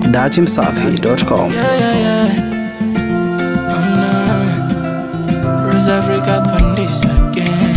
datimsafi.com. Yeah, yeah, yeah. Oh, no. Rose Africa on this again.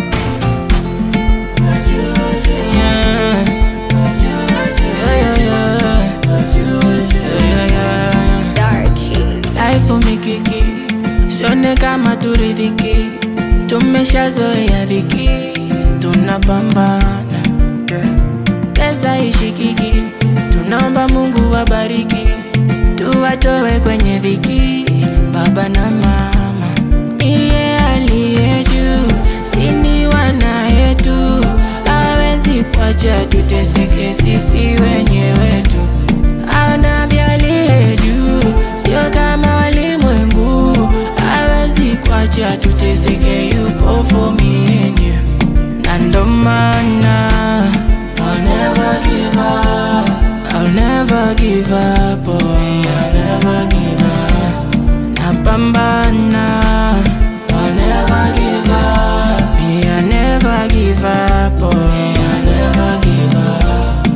Yeah. Yeah, yeah, yeah. Yeah, yeah, yeah. Life umikiki sione kama turidhiki tumeshazoea dhiki tunapambana pesa ishikiki tunaomba mungu wabariki tuwatowe kwenye dhiki baba na mama niye aliye juu sini wana yetu awezi kwacha tuteseke sisi wenyewe tu aona vyaliye juu sio kama walimwengu awezi kwacha tuteseke yupo fomienye na ndo maana I'll never give up I'll never give up oh I'll never give up napambana I'll never give up me I never give up oh I'll never give up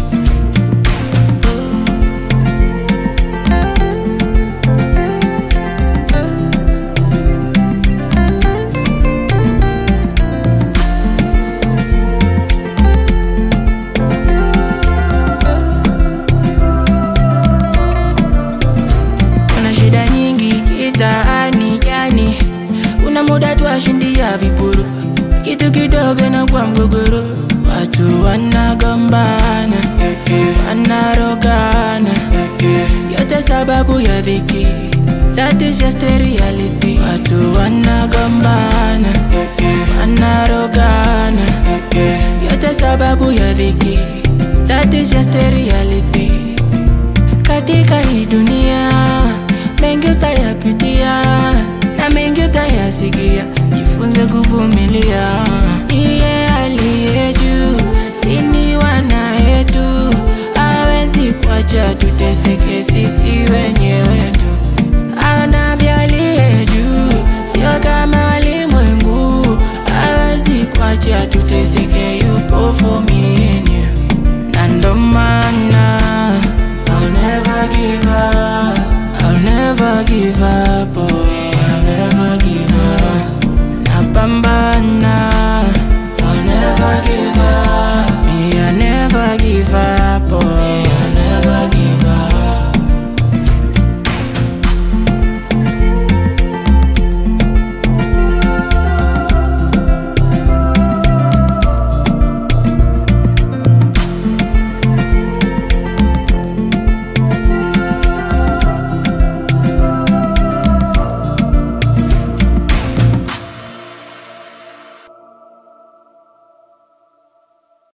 kuna shida nyingi kitaani yani kuna muda twashindia vipuru kitu kidogo na kwa mgogoro watu wanagombana eh, eh, wanarogana eh, eh, yote sababu ya dhiki That is just a reality watu wanagombana eh, eh, wanarogana eh, eh, yote sababu ya dhiki That is just a reality